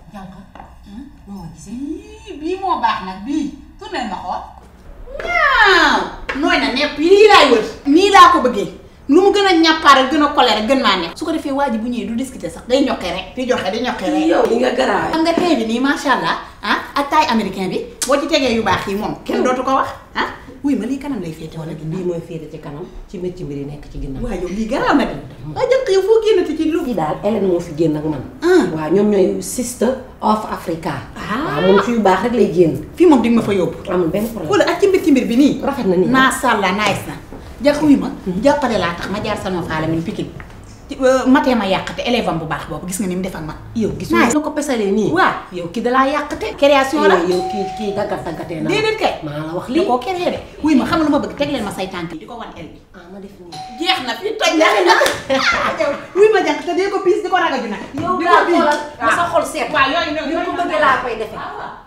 jànq moo gisee bii moo baax nag bii tournel ma xool ñaaw nooy na nepp lii laay wër nii laa ko bëggee lu mu gën a ñàppaaral gën a kole rek gën maa neex su ko defee waa ji bu ñëwee du discuter sax day ñokkee rek di joxe di ñokkee rek yow li nga garaaw. xam nga tey bi nii macha allah ah ak taille américain bi boo ci tegee yu baax yi moom kenn dootu ko wax ah wuy ma lii kanam lay féete wala ginnaaw lii mooy féete ci kanam ci métti mbir yi nekk ci ginnaaw. waaw yow lii garaaw na de waa jënk yow foo génnati ci lu fii daal Hélène moo fi génn ak man. Ah. waaw ñoom ñooy sister of Africa. Ah. waaw moom ci yu baax rek lay génn. fii moom di nga ma fa yóbbu amul benn problème. wala ak ci mbir ci mbir bi nii rafet na nii. macha allah nice na jàpp wi ma jàppale laa tax ma jaar sama faala min pikin matee ma yàqate élève am bu baax boobu gis nga ni mu def ak man yow gis Nice. nga la ko pesalee nii. waaw yow kii dalaa yàqte. création la yow kii kii daggat daggatee na. déedéet kay maa la wax da lii. koo créé de wuy ma xam nga lu ma bëgg teg leen ma say tànk yi di ko wan el bi ah ma def nii. jeex na fi toj na yow wuy ma jànk te dee ko piis di ko ragaju nag yow di daal ko piis. xoolal ba sa xol seet. waaw yooyu ni ko bëggee laa koy defee.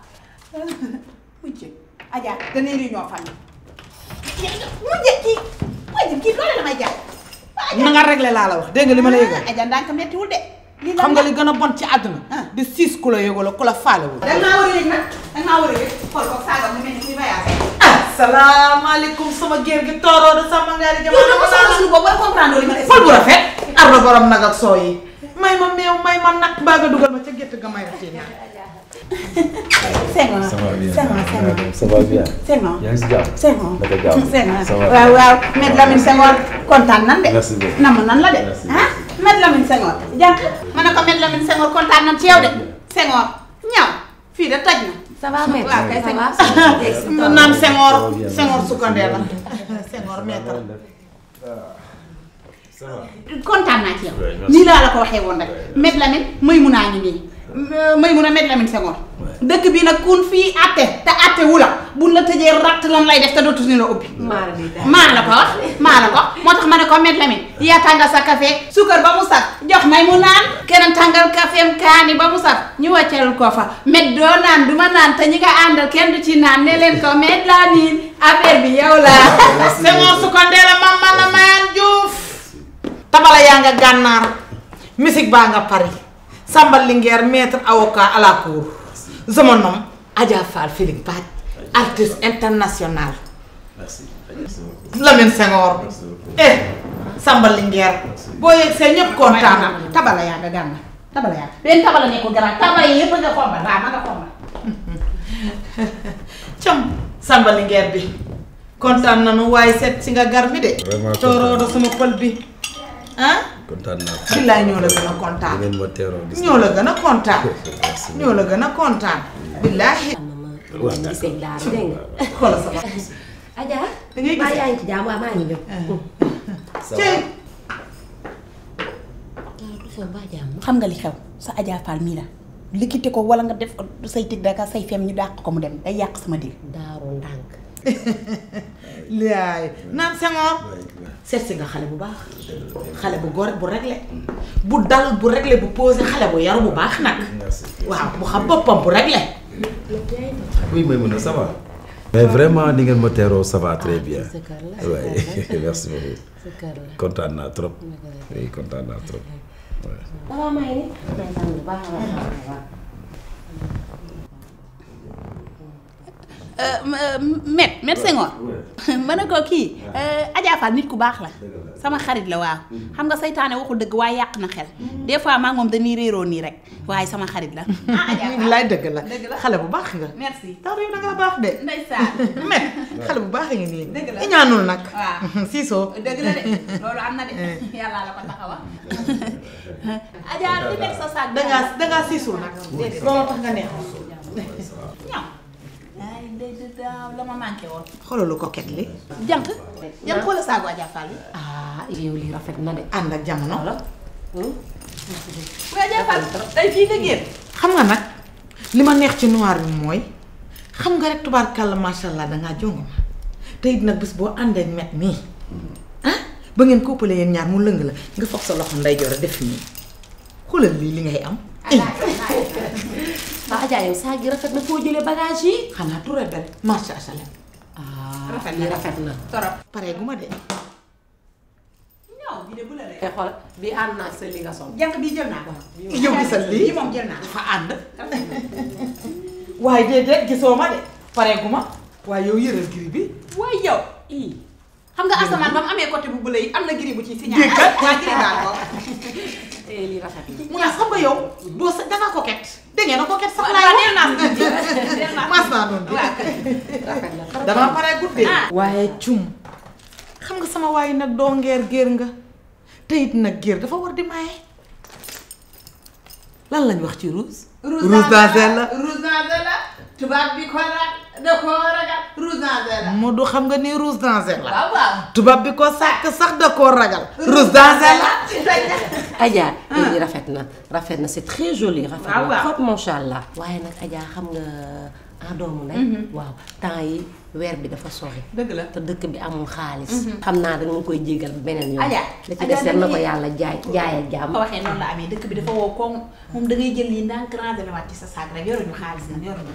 mujj Adja dañuy réunion famille mujj kii mujj kii loolu la may jàpp na nga réglé laa la wax dégg nga li ma la yëgal Adja ndànk mettiwul de lii xam nga li gën a bon ci àdduna di siis ku la yëgul ku la faalewul da nga maa war a yëg nag da nga maa war a yëg xool ko saaga mu mel ni kuy voyagé asalaamaaleykum sama géer gi tooroo de sama ngaari yow dama soxla suñu boobu war a comprendre li ma def fol bu rafet ardo borom nag ak soo yi may ma meew may ma nag mbaa nga dugal ma ca gétt ga may rafet naa Senghor Ça va bien. Senghor Senghor Ça va bien. Senghor yaa ngi si jàmm. Senghor Naka jàmm. Senghor Ça va. waaw waaw Maître Lamine Senghor kontaan nan de Merci beaucoup. namm nan la de Merci, ah Maître Lamine Senghor jànk ma ne ko Maître Lamine Senghor kontaan nan ci yow de Senghor ñaw fii de toj na ça va maître. waaw kay ça va. Senghor naan Senghor Ça va bien. Senghor sukkandee la Senghor maître Ça va. kontaan naa ci yow Ouais, merci. nii laa la ko waxee woon rek Maître Lamine may mun naa ñu nii may mun a Maître Lamine Senghor dëkk bi nag kun fii atte te atte wu la buñ la tëjee ratt lan lay def te dootu ñu la ubbi maa la di daal. maa la ko wax maa la ko moo tax ma ne ko Maître Lamine yaa tàngal sa café suukar ba mu saf jox may mu naan keneen tàngal caféem kaani ba mu saf ñu wàccal ko fa met doo naan du ma naan te ñi nga àndal kenn du ci naan ne leen ko Maître Lamine affaire bi yow la Senghor su ko ndee la mam man a mayaan Diouf tabala yaa nga gànnaar musique baa nga Paris Samba Linguère maître avocat à la cour je me nomme Adja Fall Philippe Badj artiste international Merci. Merci beaucoup. Lamine Senghor Merci beaucoup. eh Samba Linguère boo yegg see ñëpp kontaan na tabala yaa nga gànna tabala yaa benn tabala nekkul garaan tabala yi yëpp nga xombal waaw ma nga xombal cam Samba Linguère bi kontaan nanu waaye seet si nga gar mi de Vraiment tooroodo sama pël bi ah kontaan naa. billaay ñoo la gën a kontaan ngeen ma teeroo gis ñoo la gën a kontaan Merci. ñoo la gën a kontaan billaahi am na ma ma gisee daal dégg nga. xoolal sama Adja. Da ngay maa gis- yaa ngi ci jàmm waaw maa ngi ñëw. Ça cey du sa mbaa jàmm. xam nga li xew sa Adja Fall mii la likkite ko wala nga def ko say tig daka say fem ñu dàq ko mu dem day yàq sama dil daaru ndànk. laay naan Senghor seet si nga xale bu baax xale bu gore bu réglé bu dal bu réglé bu posé xale bu yaru bu baax nag Merci. waaw bu xam boppam bu réglé Oui Maïmouna ça va. mais vraiment ni ngeen ma teeroo ça va très bien. sa kër la oui merci beaucoup. sa kër la. kontaan naa trop. oui kontaan naa trop. Ouais. ça va maa ngi nii. maa ngi sant bu baax a baax a baax. met met Senghor ma ne ko kii Adja Fall nit ku baax la sama xarit la waaw xam nga saytaane waxul dëgg waaye yàq na xel des fois maa ngi moom dañuy réeroo nii rek waaye sama xarit la ah Adja Fall laay dëgg la Dëgg la. xale bu baax nga merci tax yow da ngaa baax de ndeysaan met xale bu baax nga nii Dëgg la. iñaanul nag waaw siisoo dëgg la de loolu am na de yàlla la ko taxawa Adja li nekk sa saag dangaa dangaa siisul nag looloo tax nga neex ñaw ay ndey de daaw la ma manqué woon xoolalu coquette li jànq jànq xoola saagu Adja Fall bi ah yow lii rafet na de. ànd ak jamono waaye Adja Fall tey fii nga génn xam nga nag li ma neex ci noir bi mooy xam nga rek tubaarkàlla macha allah dangaa jongo ma te it nag bés boo àndee met nii ah ba ngeen kóppale yéen ñaar mu lëng la nga foog sa loxo nday joor a def nii xoolal lii li ngay am waa Adja yow saa gi rafet na foo jëlee bagage yi. xanaa tout bel macha allah ah Rafet na. lii rafet na. torop pare gu ma de ñaw bi bii de bu la rek. te xool bi ànd naa sa li nga sol. jànq bii jël naa ko. yow gisal lii bii moom jël naa ko. dafa ànd waaye déedéet gisoo ma de pareegu ma waaye yow yëral giri bi waaye yow. ii xam nga asamaan ba mu amee côté bu bële yi am na giri bu ci signal. Déggal. waa giri baa ko. te lii rafet na. mu naa xam nga yow doo sa danga coquette dégg ngeen na coquette sax waaw laay neel naa ko neel naa ko. mas naa noonu waaw rafet na trop. dama pare guddee Ah. waaye cum xam nga sama waaye nag doo ngeer géer nga te it nag géer dafa war di maye lan lañ wax ci rouge rouge dansel la rouge dansel la tubaab bi ko rag da koo ragal rouge dansel la. moo du xam nga ni rouge dansel la waaw waaw. tubaab bi ko sàkk sax da koo ragal rouge dansel la Adja lii rafet na rafet na c'est très joli. rafet waaw na waaw. trop macha allah. waaye nag Adja xam nga ah doomu ndey. waaw temps yi weer bi dafa sori. dëgg la. te dëkk bi amul xaalis. xam naa da nga koy jégal beneen yoon. Adja, la ci Adja des na ko dañuy- yàlla jaay jaayal jàmm. ko waxee noonu la amee dëkk bi dafa woo koŋ moom da ngay jël lii ndànk rangé waat ci sa saag rek yoruñu xaalis nag yoruñu.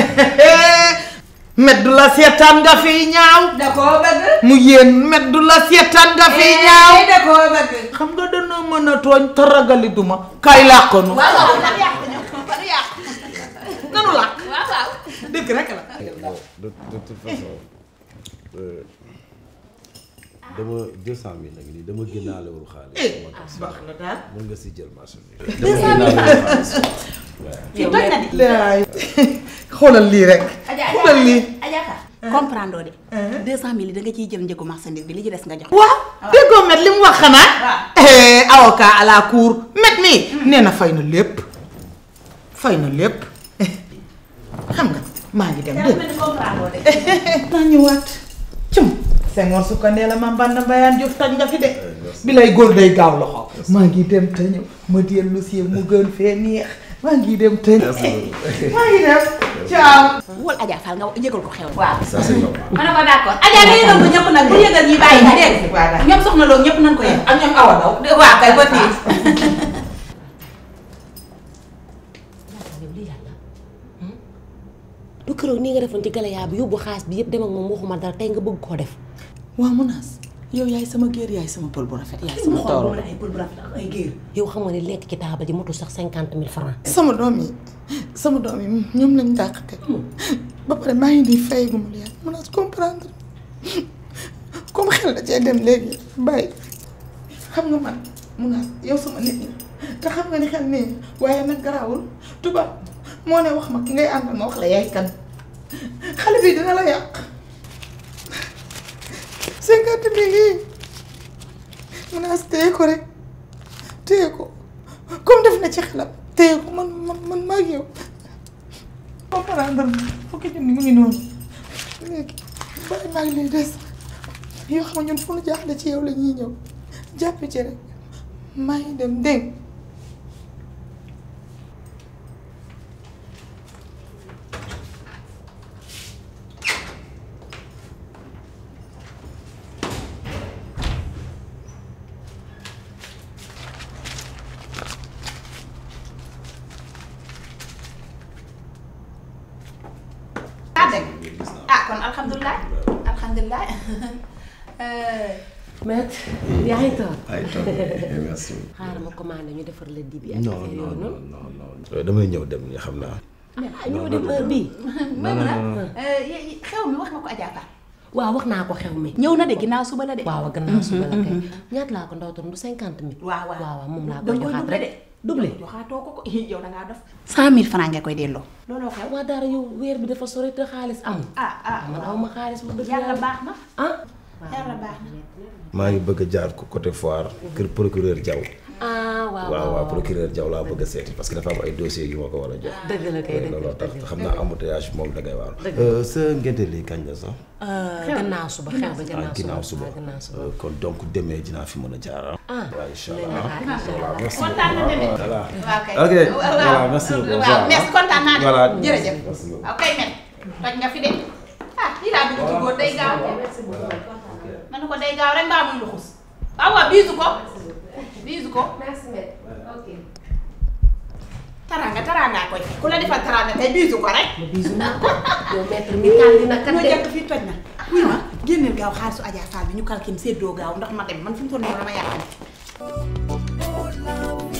meddu la seetaan nga fiy ñaaw da koo bëgg. mu yéen meddu la seetaan nga fiy ñaaw da koo bëgg. xam nga dana mën a tooñ te ragali duma kay làqonu waaw waaw dañu yàq ñoom dañu yàq. nanu làq waaw waaw. dëgg rek la de de toute façon euh, dama 200000 nag nii dama génnaalewul xaalis. eh moo tax baax na daal mën nga si jël marché bi. 200000 fii toj na di. laay xoolal lii rek Adja xoolal lii Adja Ka. comprendre de. 200000 da nga ciy jël njëgu marchandise bi li ci des nga jox. waaw déggoo met li mu wax xanaa waaw. eh, avocat à la cour met mii nee na fay na lépp fay na lépp xam nga maa ngi dem yaa dégg mel ni comprendre de. naa ñëwaat cum Senghor su ko nee la ma mbànd mbayaan Diouf toj nga fi de bi lay góor day gaaw loxo maa ngi dem te ñëw ma dellu si mu gën fee neex maa ngi dem te ñëw maa ngi dem ciao wol Adja Fall nga yëgal ko xew. waaw. ça c'est normal. ma ne ko d'accord Adja nga yëgal ko ñëpp nag bu yëgal ñi bàyyi nga dégg Waaw, d'accord. ñoom soxna loolu ñëpp nañ ko yëg. ak ñoom awa daw waaw kay ba fii. yow lii yàlla du keroog nii nga defoon ci galayaa bi yóbbu xaalis bi yëpp dem ak moom waxuma dara tey nga bëgg koo def. waaw munaas yow yaay sama géer yaay sama pël bu rafet yaay sama xool tooro bu la ay pël bu rafet ak ay géer. yow xam nga ne lekk ci taabal ji motul sax cinquante mille francs. sama doom yi sama doom yi ñoom lañ dàq teg ba pare maa ngi nii fayagu ma leen munaas comprendre comme xel da cee dem léegi bàyyi xam nga man munaas yow sama nit ñi te xam nga ni xel nii waaye nag garaawul tubaab moo ne wax ma ki ngay àndal ma wax la yaay kan xale bi dina la yàq cinquante mille yi munaas téye ko rek téye ko comme def na ci xelam téye ko man man man maa ngi yow comprendre fukki junni mu ngi noonu léegi bàyyi maa ngi lay des yoo xam ne ñun fu nu jaaxle ci yow la ñuy ñëw jàpp ci rek maa ngi dem dégg ah dégg ah kon alhamdulilah alhamdulilah. maître yaa ngi toog. ay toog merci. xaaral ma commandé ñu defar la dibi ak non affaire non yooyu non noonu. non non. damay ñëw dem ni xam naa. ah ñoo dem heure bii. may mun a xew mi wax nga ko Adja Fall. waaw wax naa ko xew mi. ñëw na de ginnaaw suba la de. waaw gannaaw suba la kay. ñaata laa ko ndaw tam du cinquante mille. waaw waaw waaw moom laa da koy nga koy joxaat doublé rek. de. doublé. joxaatoo ko ko yow da ngaa def. cent mille francs nga koy delloo. looloo xew. waa dara yow weer bi dafa sori te xaalis amul. ah ah man aw ma xaalis bu dëgg yàlla baax na. ah. yàlla baax na. maa ngi bëgg a jaar ko côté foire kër procureur Diaw. ah waaw waaw waaw procureur Diaw laa bëgg a seeti parce que dafa am ay dossiers yu ma ko war a jox. dëgg la kay dëgg la looloo tax te xam naa embouteillage moom da ngay waaru. sa ngénte lii kañ la sax. gannaaw suba xew ba ah gannaaw ginnaaw suba suba gannaaw suba. Euh, kon donc demee dinaa fi mën a jaar ah. ah waaw incha nañ allah la xaar incha allah. merci kontaan na demee. voilà. waaw kay. ok waaw voilà merci beaucoup. waaw merci kontaan naa de. voilà jërëjëf. merci beaucoup. waaw kay men toj nga fi de. ah lii laa bëgg ci góor day gaaw. ma ne ko day gaaw rek mbaa muy luxus. waaw waaw biisu ko. biisu ko. merci maître ok. taraanga taraanga koy ku la defal taraanga tey biisu ko rek. bisu naa ko. yow maître mi kaal dina kat ma de. jàpp fii toj na. wuy ma génneel gaaw xaalisu Adja Fall bi ñu kalkin séddoo gaaw ndax ma dem man fi mu toll nii dama yàqal.